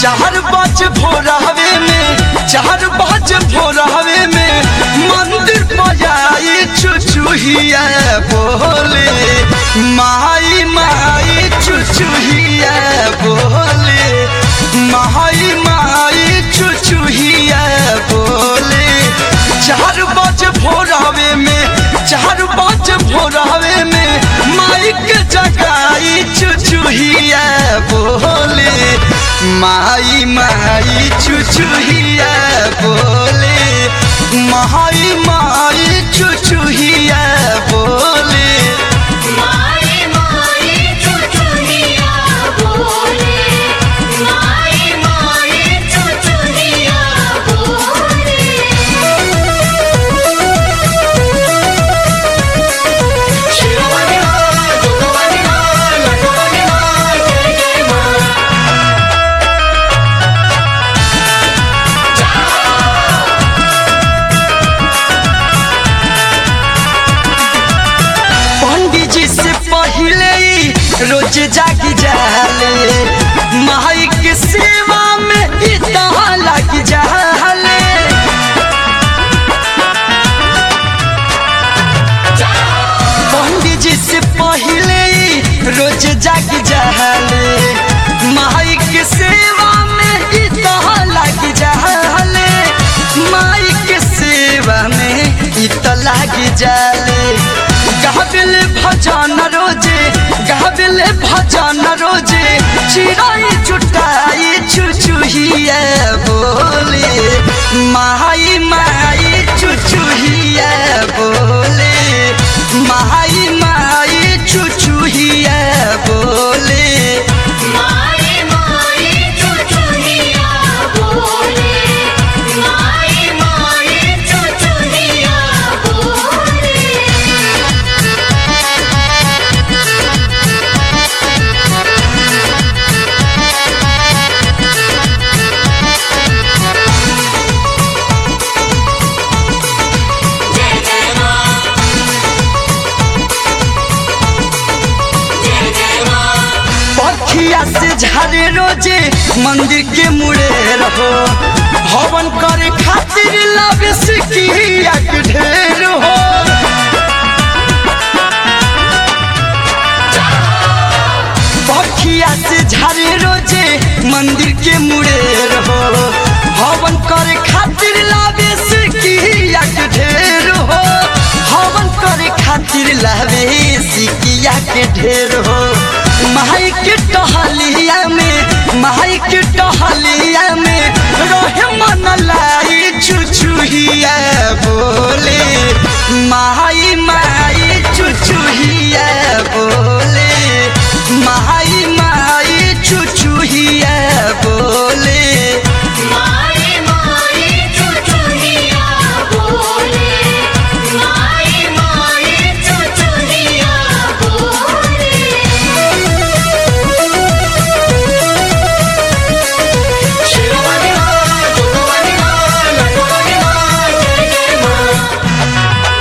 चार बज भोरहवे में चार बज भोरहवे में मंदिर बजाई चुचुहिया बोले माई माई चुचुहिया बोले माई माई चुचुहिया बोले चार बज भोरहवे में चार बज भोरहवे में माइक जगाई चुचुहिया बोले माई माई चुचुहिया बोले माई माई चुचुहिया बोले माई माई चुचुनिया बोले माई माई चुचुनिया बोले शिरोमणि मां दुर्गमणि मां लटमणि मां जय जय मां पंडित जी से पहले ही रोज जाग जाले माई के सेवा में इतना लग जाले पंडित जी से पहले ही रोज जाग जाले माई के सेवा में इतना लग जाले माई के सेवा में इतना लग जाले गाबिल भजन रोजे गाबिल भजन रोजे चिराई चुटाई चुचुहिया बोले माई माई चुचुहिया बोले माई माई चुचुहिया बोले माई माई चुचुनिया बोले माई माई चुचुनिया बोले जय जय मां जय जय मां पखिया से झारे रोजे मंदिर के मुड़े रहो हवन करे खातिर लगे सिकिया के ढेर हो पखिया से झारे रोजे मंदिर के मुड़े रहो हवन करे खातिर लावे सिकिया के ढेर हो हवन करे खातिर लावे सिकिया के ढेर हो माई के टहलिया में माई के टहलिया में रहे मन लाई चुचुहिया बोले माई माई चुचुहिया बोले माई माई चुचुहिया बोले माई माई चुचुनिया बोले माई माई चुचुनिया बोले शिरोमणि मां दुर्गमणि मां लटमणि मां जय जय मां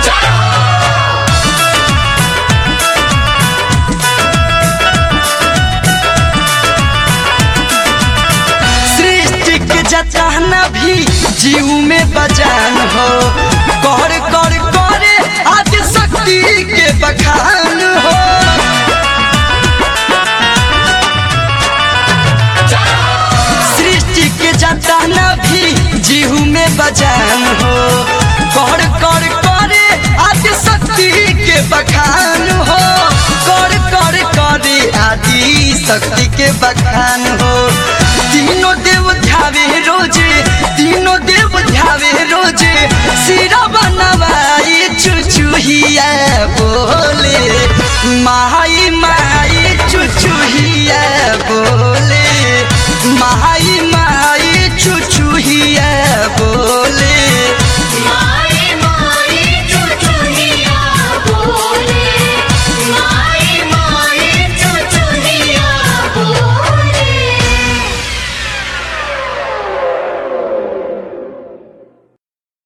सृष्टि के जताना भी जीव में बजान हो कर कर करे आदि शक्ति के बखान हो सृष्टि के जताना भी जीव में बजान हो कर कर करे आदि शक्ति के बखान हो कर कर करे आदि शक्ति के बखान हो तीनों देव ध्यावे रोजे तीनों देव ध्यावे रोजे सिरा बनवाई चुचुहिया बोले माई माई चुचुहिया बोले माई माई चुचुहिया बोले